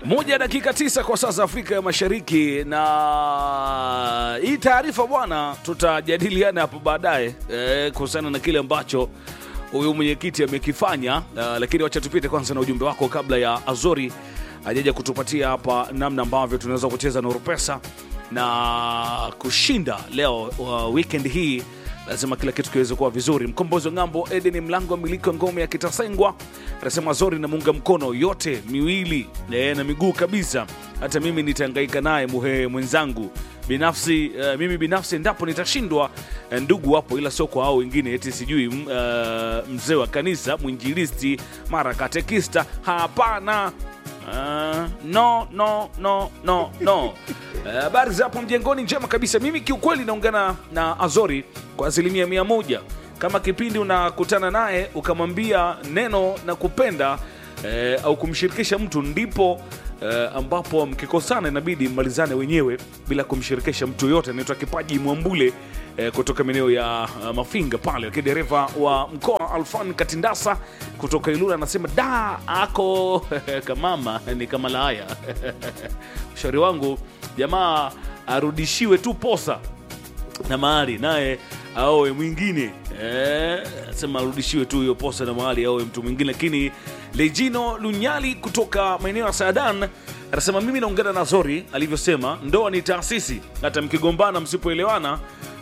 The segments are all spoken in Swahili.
moja dakika tisa kwa saa za Afrika ya Mashariki, na hii taarifa bwana, tutajadiliana hapo baadaye eh, kuhusiana na kile ambacho huyu mwenyekiti amekifanya. Uh, lakini wacha tupite kwanza na ujumbe wako kabla ya Azori ajaja kutupatia hapa namna ambavyo tunaweza kucheza Nuru Pesa na kushinda leo uh, weekend hii lazima kila kitu kiweze kuwa vizuri. Mkombozi wa ng'ambo Eden Mlango, miliki wa ngome ya Kitasengwa, anasema Zori na muunga mkono yote miwili eh, na miguu kabisa. Hata mimi nitahangaika naye muhe mwenzangu binafsi. Uh, mimi binafsi endapo nitashindwa eh, ndugu wapo, ila sio kwa hao wengine, eti sijui uh, mzee wa kanisa, mwinjilisti, mara katekista. Hapana. Uh, no no no no no. Habari za hapo mjengoni, njema kabisa. Mimi kiukweli naungana na Azori kwa asilimia mia moja. Kama kipindi unakutana naye ukamwambia neno na kupenda eh, au kumshirikisha mtu, ndipo eh, ambapo mkikosana inabidi mmalizane wenyewe bila kumshirikisha mtu yoyote. Anaitwa Kipaji Mwambule eh, kutoka maeneo ya uh, Mafinga pale, lakini dereva wa mkoa Alfan Katindasa kutoka Ilula anasema da ako kamama ni kama laya ushauri wangu jamaa arudishiwe tu posa na mahali naye aoe mwingine eh, sema arudishiwe tu hiyo posa na mahali aoe mtu mwingine. Lakini Lejino Lunyali kutoka maeneo ya Saadan anasema mimi naungana na Zori alivyosema, ndoa ni taasisi, hata mkigombana msipoelewana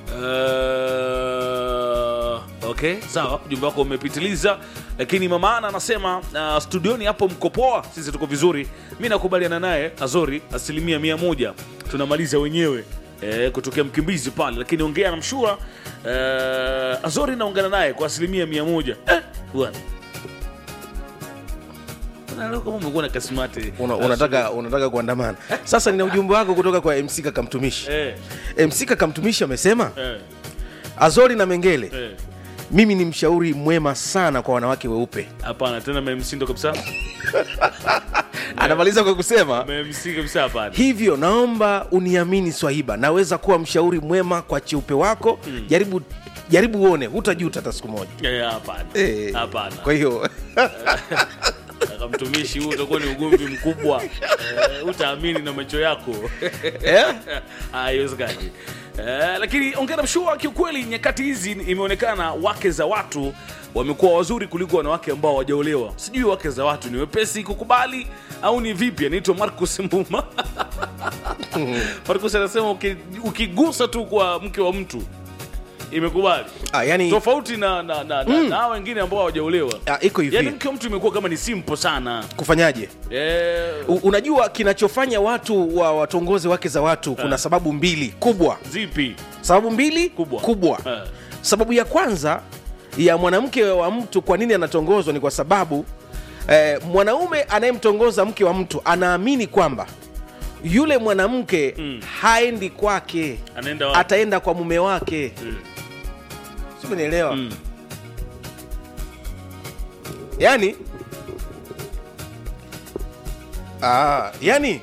Uh, okay, sawa, ujumbe wako umepitiliza, lakini mama Ana anasema uh, studioni hapo mko poa, sisi tuko vizuri. Mi nakubaliana naye Azori asilimia mia moja, tunamaliza wenyewe eh, kutokea mkimbizi pale, lakini ongea na mshua uh, Azori naungana naye kwa asilimia mia moja eh, bwana Bwana, kama umekuwa na kasimati Una, unataka, unataka kuandamana sasa. Nina ujumbe wako kutoka kwa MC Kakamtumishi. eh, MC Kakamtumishi amesema eh, Azori na Mengele, eh. mimi ni mshauri mwema sana kwa wanawake weupe. Hapana tena memsindo kabisa, Anamaliza kwa kusema memsi kabisa, hapana. hivyo, naomba uniamini Swahiba, naweza kuwa mshauri mwema kwa cheupe wako. Jaribu jaribu uone, hutajuta hata siku moja. Eh, Hapana, Eh, hapana. Kwa hiyo Kaka mtumishi, huu utakuwa ni ugomvi mkubwa, Eh, utaamini na macho yako eh? haiwezekani. Eh, lakini ongera mshua, kiukweli nyakati hizi imeonekana wake za watu wamekuwa wazuri kuliko wanawake ambao hawajaolewa. Sijui wake za watu ni wepesi kukubali au ni vipi? Anaitwa Marcus Mbuma. Marcus anasema uki- ukigusa tu kwa mke wa mtu imekubali, Ah, yani, tofauti na na, na, na, na hao wengine ambao hawajaolewa. ah, iko hivi Yaani mke wa mtu imekuwa kama ni simple sana kufanyaje? eh, U, unajua kinachofanya watu wa watongoze wake za watu, kuna sababu mbili kubwa. zipi Sababu mbili Kubwa. kubwa. Eh. Sababu ya kwanza ya mwanamke wa mtu kwa nini anatongozwa ni kwa sababu eh, mwanaume anayemtongoza mke wa mtu anaamini kwamba yule mwanamke Mm. haendi kwake, anaenda wapi? ataenda kwa mume wake. Mm. Sio, umenielewa? Mm. yani ah, yani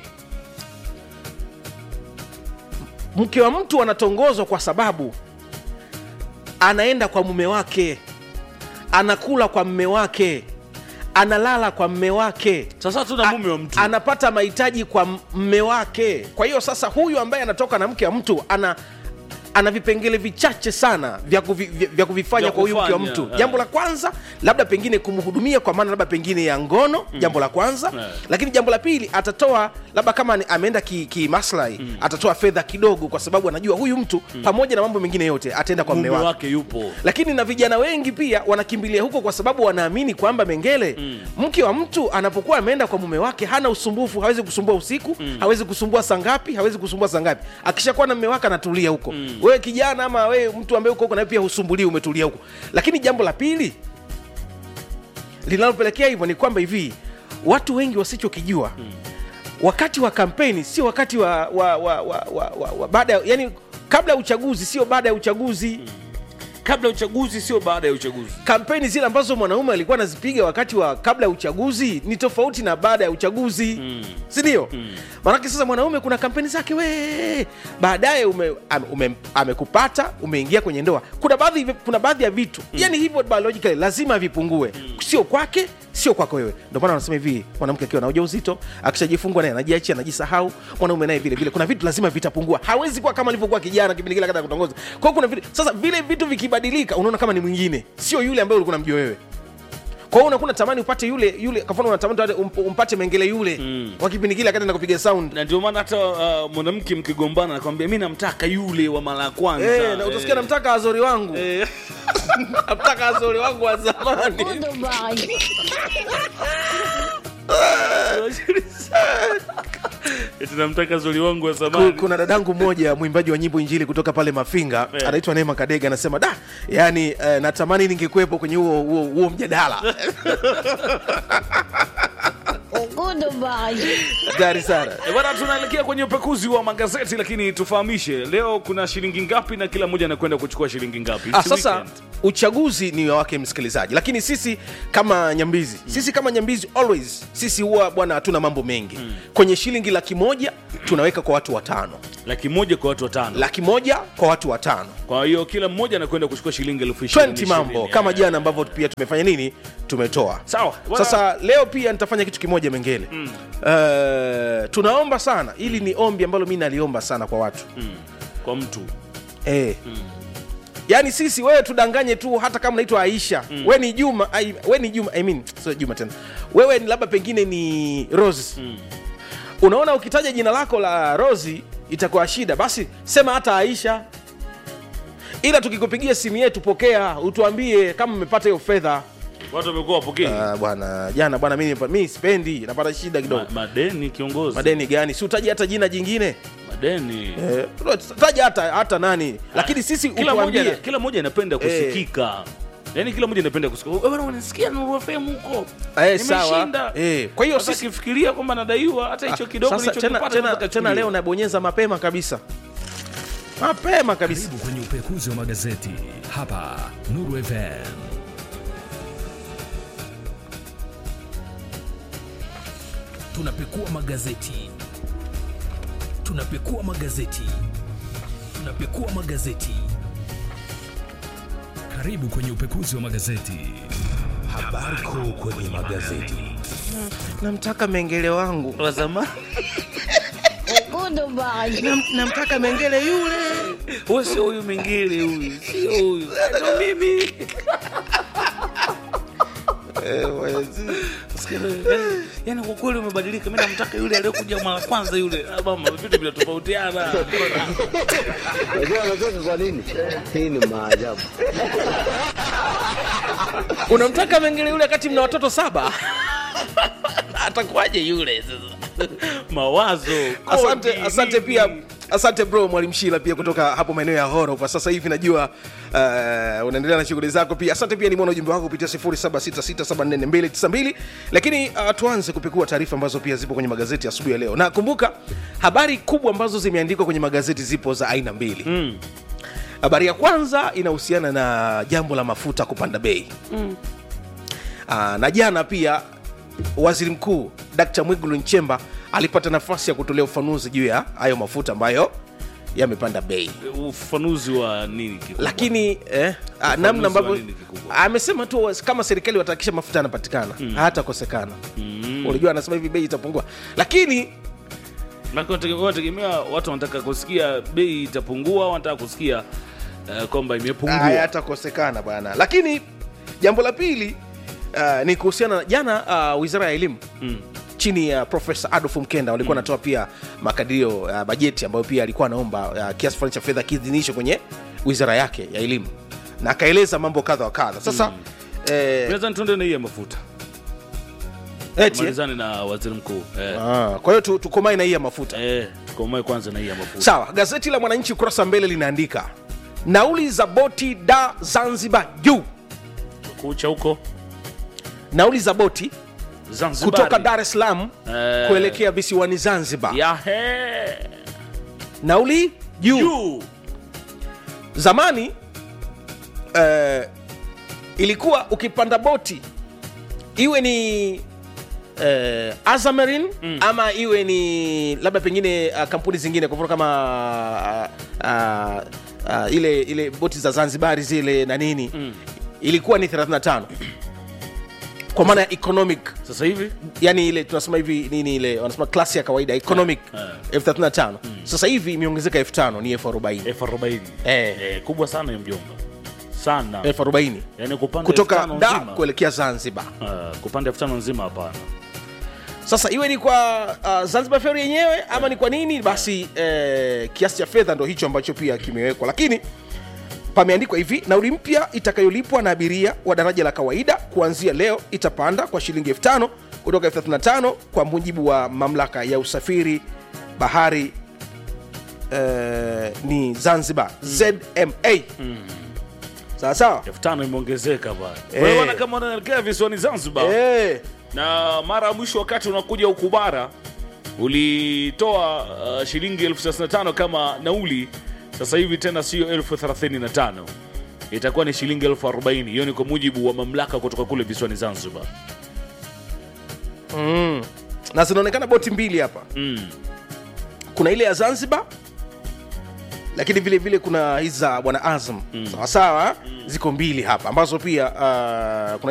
mke wa mtu anatongozwa kwa sababu anaenda kwa mume wake, anakula kwa mme wake, analala kwa mme wake, Sasa tuna mume wa mtu anapata mahitaji kwa mme wake. Kwa hiyo sasa, huyu ambaye anatoka na mke wa mtu ana ana vipengele vichache sana vya, kuvi, vya, vya kuvifanya Vya kwa huyu mke wa kufanya, mtu. eh. Jambo la kwanza labda pengine kumhudumia kwa maana labda pengine ya ngono, jambo la kwanza Eh. lakini jambo la pili atatoa labda kama ni- ameenda kimaslahi ki atatoa fedha kidogo, kwa sababu anajua huyu mtu pamoja na mambo mengine yote ataenda kwa mume mme wake wake yupo lakini na vijana wengi pia wanakimbilia huko kwa sababu wanaamini kwamba Mengele, mke wa mtu anapokuwa ameenda kwa mume wake hana usumbufu, hawezi kusumbua usiku, hawezi kusumbua saa ngapi, hawezi kusumbua saa ngapi. Akishakuwa na mume wake anatulia huko. Wewe kijana ama wewe mtu ambaye uko huko, nawe pia husumbulii, umetulia huko. Lakini jambo la pili linalopelekea hivyo ni kwamba hivi watu wengi wasichokijua wakati wa kampeni sio wakati wa, wa, wa, wa, wa, wa, wa baada ya- yani kabla ya uchaguzi sio baada ya uchaguzi kabla ya uchaguzi, sio baada ya uchaguzi. kampeni zile ambazo mwanaume alikuwa anazipiga wakati wa kabla ya uchaguzi ni tofauti na baada ya uchaguzi mm. si ndio mm. maanake sasa mwanaume kuna kampeni zake we baadaye ume, ame- ume, amekupata umeingia kwenye ndoa kuna baadhi kuna baadhi ya vitu mm. yani hivyo biologically lazima vipungue mm. sio kwake sio kwako wewe ndio maana wanasema hivi mwanamke akiwa na ujauzito akishajifungua naye anajiachia anajisahau mwanaume naye vile vile kuna vitu lazima vitapungua hawezi kuwa kama alivyokuwa kijana kipindi kile kata kutongoza kwa hiyo kuna vitu sasa vile vitu vikibadilika unaona kama ni mwingine sio yule ambaye ulikuwa unamjua wewe kwa hiyo unakuwa unatamani upate yule yule kwa mfano unatamani tu ump- umpate mengele yule mm. wa kipindi kile akati na kupiga sound na ndio maana hata uh, mwanamke mkigombana nakwambia mi namtaka yule wa mara ya kwanza Eh, na utasikia namtaka azori wangu Eh. namtaka azori wangu wa zamani Eti namtaka zuri wangu wa Ku- zamani kuna dadangu mmoja mwimbaji wa nyimbo injili kutoka pale mafinga Eh. anaitwa neema kadega anasema da yani eh, natamani ningekuwepo kwenye huo huo huo mjadala hatari sana Eh, bwana tunaelekea kwenye upekuzi wa magazeti lakini tufahamishe leo kuna shilingi ngapi na kila mmoja anakwenda kuchukua shilingi ngapi Ah, It's sasa weekend. uchaguzi ni wa wake msikilizaji lakini sisi kama nyambizi sisi kama nyambizi always sisi huwa bwana hatuna mambo mengi kwenye shilingi laki moja tunaweka kwa watu watano laki moja kwa watu watano laki moja kwa watu watano kwa hiyo kila mmoja anakwenda kuchukua shilingi elfu ishirini 20 mambo ishirini. kama Eh. jana ambavyo pia tumefanya nini tumetoa sawa Bwana- sasa leo pia nitafanya kitu kimoja mengele mm. uh, tunaomba sana ili ni ombi ambalo mi naliomba sana kwa watu Mm, kwa mtu eh. yaani sisi wewe tudanganye tu hata kama naitwa aisha mm. we ni juma ai, we ni juma I mean, sio juma tena wewe ni labda pengine ni rose Mm. unaona ukitaja jina lako la rosi itakuwa shida basi sema hata aisha ila tukikupigia simu yetu pokea utuambie kama umepata hiyo fedha watu wamekuwa wapokei Ah, bwana jana bwana mi mi sipendi napata shida kidogo Ma- madeni kiongozi madeni gani si utaji hata jina jingine madeni eh, taja hata hata nani lakini sisi kila moja utuambie kila moja inapenda kusikika yaani kila moja inapenda kusikika Wewe bwana unasikia Nuru FM huko Eh, sawa. nimeshinda Eh, kwa hiyo Sasa sisi- akifikiria kwamba nadaiwa hata hicho kidogo Sasa tena, nilichokipata tena, nataka tena chukuliwe. leo nabonyeza mapema kabisa mapema kabisa Karibu kwenye upekuzi wa magazeti hapa Nuru FM. Tunapekua magazeti, tunapekua magazeti, tunapekua magazeti. Karibu kwenye upekuzi wa magazeti. Habari kuu kwenye magazeti. namtaka mengele wangu wa zamani Nam, namtaka mengele yule huyu sio huyu mengine huyu sio huyu ndo mimi Sikia, eh, yaani kwa kweli umebadilika mi namtaka yule aliyokuja mara kwanza yule Ah, mama vitu vinatofautiana Unajua anacheka kwa nini? Hii ni maajabu. unamtaka mengele yule wakati mna watoto saba atakuwaje yule sasa mawazo asante kodi, asante nini. pia asante bro mwalimu shila pia kutoka hapo maeneo ya horo kwa sasa hivi najua uh, unaendelea na shughuli zako pia asante pia nimeona ujumbe wako kupitia 0766744292 lakini uh, tuanze kupekua taarifa ambazo pia zipo kwenye magazeti asubuhi ya leo na kumbuka habari kubwa ambazo zimeandikwa kwenye magazeti zipo za aina mbili Mm. habari ya kwanza inahusiana na jambo la mafuta kupanda bei mm. na jana pia waziri mkuu dkt mwigulu nchemba alipata nafasi ya kutolea ufanuzi juu ya hayo mafuta ambayo yamepanda bei ufafanuzi wa nini kikubwa? lakini eh, ah, namna wa ambavyo nini kikubwa? amesema tu kama serikali watahakikisha mafuta yanapatikana mm. hatakosekana mm. unajua anasema hivi bei itapungua lakini Maana wanategemea- wanategemea watu wanataka kusikia bei itapungua au wanataka kusikia uh, kwamba imepungua hayatakosekana bwana lakini jambo la pili uh, ni kuhusiana na jana uh, wizara ya elimu Mm. chini ya profesa adolf mkenda walikuwa wanatoa pia makadirio ya bajeti ambayo pia alikuwa anaomba uh, kiasi fulani cha fedha kiidhinishwe kwenye wizara yake ya elimu na akaeleza mambo kadha wa kadha sasa mm. eh, Nadhani tuende na hii ya mafuta eti, eh? malizane na waziri mkuu eh. Ah, kwa hiyo tu- tukomae na hii ya mafuta Eh, tukomae kwanza na hii ya mafuta sawa gazeti la mwananchi ukurasa wa mbele linaandika nauli za boti da zanzibar juu kucha huko nauli za boti Zanzibar kutoka dar es salaam Eh. kuelekea visiwani zanzibar yahe nauli juu juu zamani eh, ilikuwa ukipanda boti iwe ni eh, azamarin mm. ama iwe ni labda pengine uh, kampuni zingine kwa mfano kama uh, uh, uh, ile ile boti za zanzibari zile na nini mm. ilikuwa ni 35 kwa maana ya economic sasa hivi yani ile tunasema hivi nini ile wanasema klasi ya kawaida economic Eh. elfu thelathini na tano sasa hivi imeongezeka elfu tano ni elfu arobaini elfu arobaini Eh. Eh, kubwa sana ya mjomba sana elfu arobaini yani kupanda kutoka elfu tano da nzima. kuelekea zanzibar Ah, kupanda elfu tano nzima hapana sasa iwe ni kwa uh, zanzibar feri yenyewe ama ni kwa nini basi eh, kiasi cha fedha ndo hicho ambacho pia kimewekwa lakini pameandikwa hivi nauli mpya itakayolipwa na abiria wa daraja la kawaida kuanzia leo itapanda kwa shilingi elfu tano kutoka elfu 35 kwa mujibu wa mamlaka ya usafiri bahari eh, ni zanzibar zma sawa sawa elfu tano imeongezeka pale Eh. wewe bwana kama unaelekea visiwani zanzibar Eh, na mara ya mwisho wakati unakuja huku bara ulitoa uh, shilingi elfu thelathini na tano kama nauli sasa hivi tena sio elfu thelathini na tano itakuwa ni shilingi elfu arobaini hiyo ni kwa mujibu wa mamlaka kutoka kule visiwani zanzibar na zinaonekana boti mbili hapa mm. kuna ile ya zanzibar lakini vile vile kuna hizi za bwana azam sawasawa ziko mbili hapa ambazo pia uh, kuna